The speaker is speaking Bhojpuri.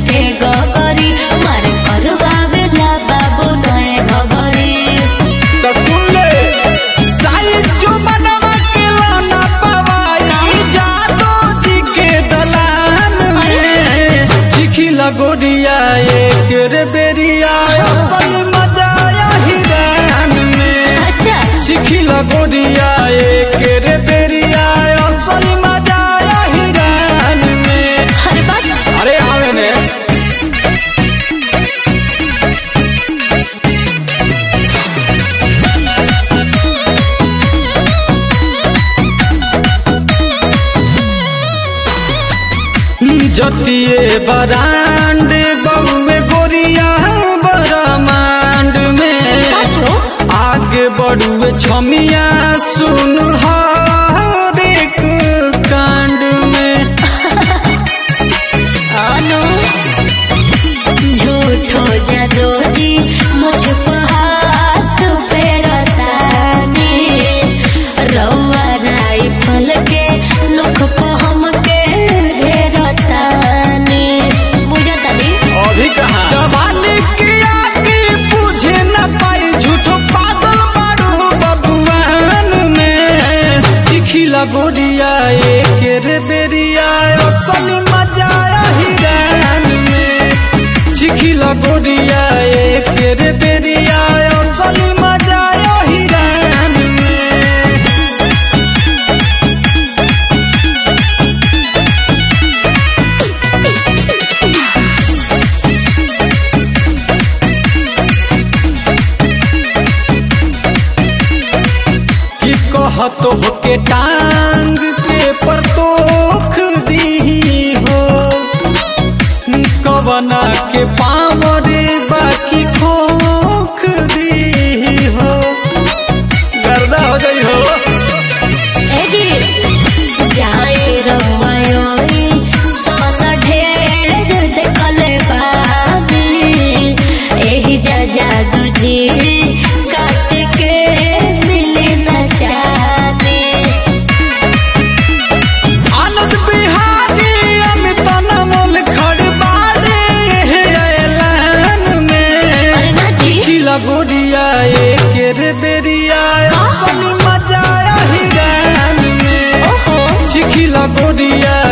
के गगरी मारे करवा बेला बाबू नए घगरी तो सुन ले साइज जो बनवा के लाना पवाई जादो जी के दलान में चिखी लगोरिया एक रे बेरिया असल मजा हिरान में अच्छा चिखी लगोरिया एक रे बेरिया असल मजा हिरान में अरे बात अरे आवे ने जतिए बरांड बउए गोरिया बरमांड में साचो आगे बढ़ुए छमिया सुन हर एक कांड में अनु झूठो जादो जी मुझ पर हाथ फेरतानी रउआ राइफल के नोख पर हमके घेरतानी बुझतानी अभी कहा जवानी की आगे बुझे न पाई झूठो पागल बारू बबुआन में चिखिला गोरिया एक रे बेरिया असल मजा हिरान में चिखिला गोरिया एक रे बेरिया असल मजा हिरान में कि कहतो के टांग के परतोख दी हो कवना के पावरे बाकी खोख दी हो गर्दा हो गई हो ए जी जाए रउआयोई सन ढेर देखले बानी एही जा जादू जी काट के मिले न चाहती आनंद बिहारी अमित नमल खड़बाड़े ऐलान में अरे ना जी खिला गोरिया एक रे बेरिया असल मजा हिरान में ओहो चिखिला गोरिया